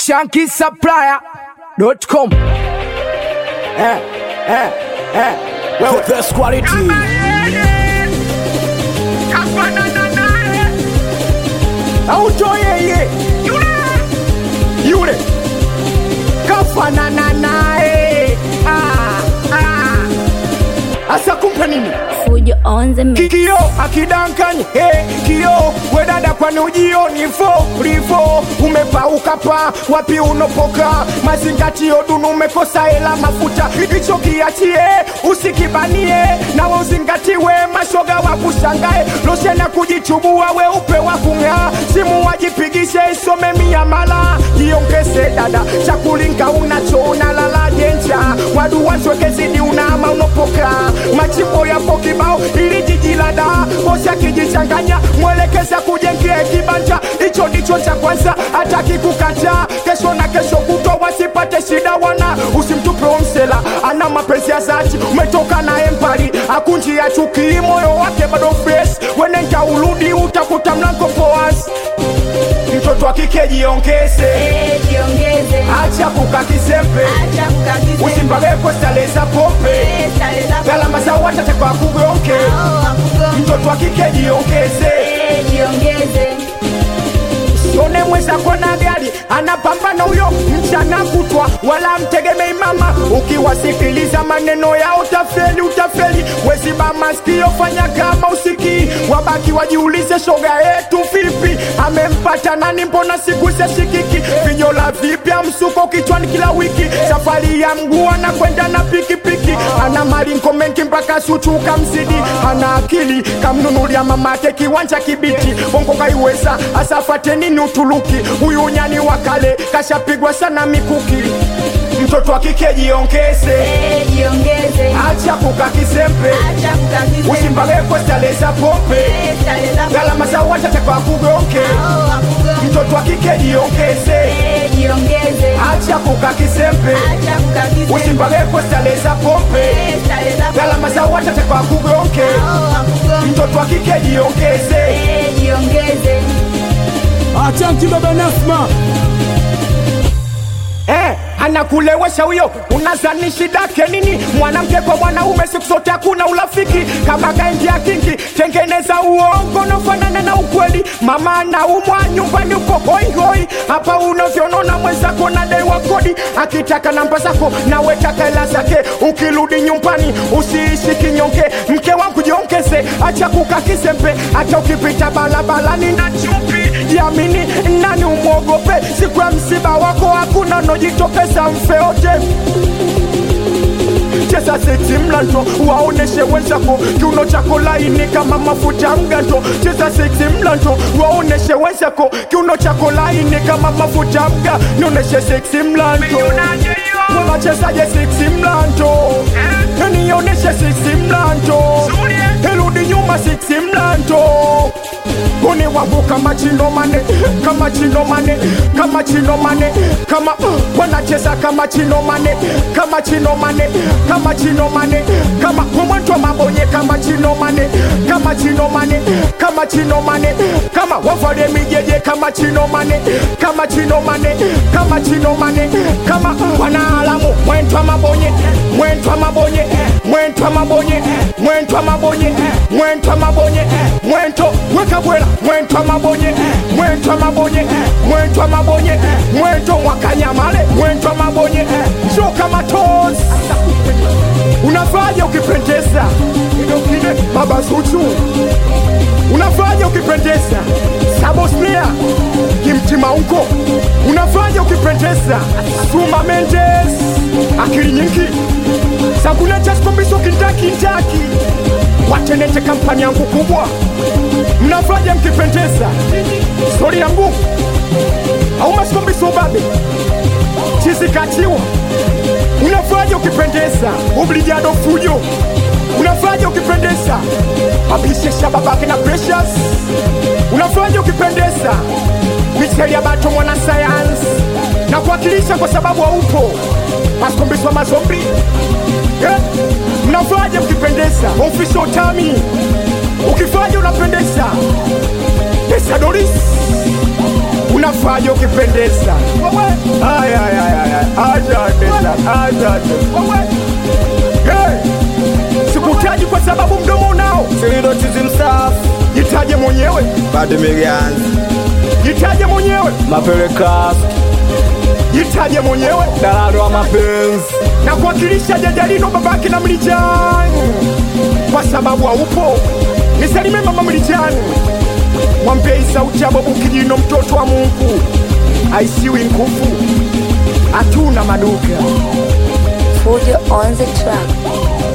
shankisupplier.com. Eh, eh, eh. Wewe best quality. Auto yeye yule kafanana naye ah, ah. Asa kumpe nini? Fujo on the mix. Kio akidankani hey, kio wedada kwani ujioni fo rifo umepauka pa wapi unopoka mazingatio dunu umekosa hela mafuta hicho kiachie usikibanie nawe uzingatiwe mashoga wa kushangae loshena kujichubua weupe wa kung'aa simu wajipigishe isome mia mala jiongeze dada chakulinga unacho unalala jenja wadu washwekezidi unaama unopoka machimbo yapo kibao ili jiji la daa bosi akijichanganya mwelekeza kujengea kibanja hicho ndicho cha kwanza hataki kukataa kesho na kesho kutwa wasipate shida wana usimtupe msela ana mapenzi ya zati umetoka na empari akunji ya chuki moyo wake bado fresh wenenja urudi utakuta mlango poas mtoto wa kike jiongeze Eh, jiongeze. acha kuka kisempe Acha kukakise. usimbageko stale za pope Eh, style za- gharama za watatekwa kugonke Oh, akugonge. mtoto wa kike jiongeze Eh, jiongeze. Sione mwenzako na gari anapambana huyo mchana kutwa, wala mtegemei mama. Ukiwasikiliza maneno yao utafeli, utafeli. Weziba masikio, fanya kama usikii, wabaki wajiulize, shoga yetu vipi, amempata nani? Mbona siku shikiki vinyola vipya, msuko kichwani kila wiki, safari ya mguu anakwenda na pikipiki, ana maringo mengi mpaka suchuka mzidi, ana akili kamnunulia mamake kiwanja kibiti, bongo kaiweza asafate nini Uturuki? Huyu nyani wa kale kashapigwa sana mikuki. Mtoto wa kike jiongeze, Eh, jiongeze. acha kuka kisempe, Acha kukakise. usimbageko stale za pope, Eh, style za- gharama za watatekwa kugonke. Oh, akugonge. Mtoto wa kike jiongeze, Eh, jiongeze. acha kuka kisempe, Acha kukakise. usimbageko stale za pope, Eh, style za- gharama za watatekwa kugonke. Oh, akugonge. Mtoto wa kike jiongeze, Eh, jiongeze. Achanki baba Nasma eh, anakulewesha huyo, unazani shida yake nini? Mwanamke kwa mwanaume siku zote hakuna urafiki, kama kaingia kingi, tengeneza uongo unafanana na ukweli. Mama anaumwa nyumbani uko hoi hoi, hapa unavyonona mwenzako nadaiwa kodi, akitaka namba zako nawe taka hela zake. Ukirudi nyumbani usiishi kinyonge, mke wangu jiongeze, acha kuka kisembe, hata ukipita barabarani na chupi jiamini, nani umwogope? Siku ya msiba wako hakuna nojitokeza mfe wote cheza seti mlanto waoneshe wenzako kiuno chako laini kama mafuta ya mganto cheza seti mlanto waoneshe wenzako kiuno chako laini kama mafuta ya mga nioneshe seksi mlanto unachezaje seksi mlanto nioneshe seksi mlanto irudi nyuma seksi mlanto Uni wangu kama chino mane, kama chino mane, kama chino mane, kama uh, wanacheza kama chino mane, kama chino mane, kama chino mane, kama kumwentwa mabonye kama chino mane, kama chino mane, kama chino mane, kama wavale mijeje kama chino mane, kama chino mane, kama chino mane, kama uh, wanaalamu mwentwa mabonye, mwentwa mabonye, mwentwa mabonye, mwentwa mabonye, mwentwa mabonye, mwento weka bwela mwentwa mabonye mwentwa mabonye mwentwa mabonye mwento mwakanyamale mwentwa mabonye shuka matozi unafaje ukipendeza idokine baba zuchu unafaje ukipendeza sabosnia kimtima huko unafaje ukipendeza suma mendes akili nyingi sakulechaskombisho kindakindaki watenete kampani yangu kubwa mnafanya mkipendeza stori yangu au masikombisa ubabe chizikatiwa unafanya ukipendeza ublijado fujo unafanya ukipendeza abishesha babake na precious unafanya ukipendeza micheli ya bato mwana sayansi na kuwakilisha kwa sababu haupo masikombiswa mazombi eh? mnafanya mkipendeza official tami ukifanya unapendeza pesa doris unafanya ukipendeza Wewe, blaza hey. sikutaji kwa sababu mdomo unao Silido chizi msafu jitaje mwenyewe Bado miganzi jitaje mwenyewe Mapeleka jitaje mwenyewe Dalalo wa mapenzi na kuwakilisha jajalino babake na mlijani kwa sababu haupo nisalime mama mlijani mwambei sauti ya babu kijino mtoto wa mungu aisiwi nguvu hatuna maduka Fujo on the track.